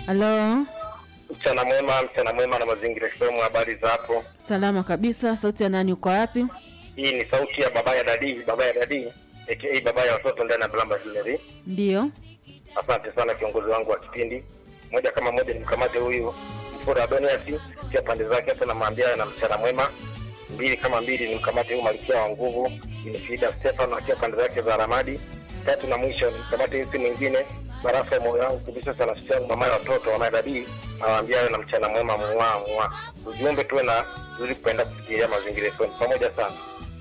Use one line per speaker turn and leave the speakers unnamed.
Halo,
Mchana mwema, mchana mwema na mazingira FM. Habari za hapo?
salama kabisa. Sauti ya nani? Uko wapi?
Hii ni sauti ya baba ya dadi, baba ya dadi aka baba ya watoto ndani ya Blamba Jewelry.
Ndiyo,
Asante sana kiongozi wangu wa kipindi. Moja kama moja nimkamate huyu Mfura Adonias, pia pande zake hata namwambia na mchana mwema. Mbili kama mbili nimkamate huyu Malkia wa nguvu Inifida Stefano akiwa pande zake za Ramadi. Tatu na mwisho nimkamate huyu si mwingine barafu ya moyo wangu kabisa sana siku yangu mama ya watoto wa madadi nawaambia na mchana mwema mwa mwa. Ujumbe tuwe na zuri kupenda kufikiria mazingira yetu pamoja sana.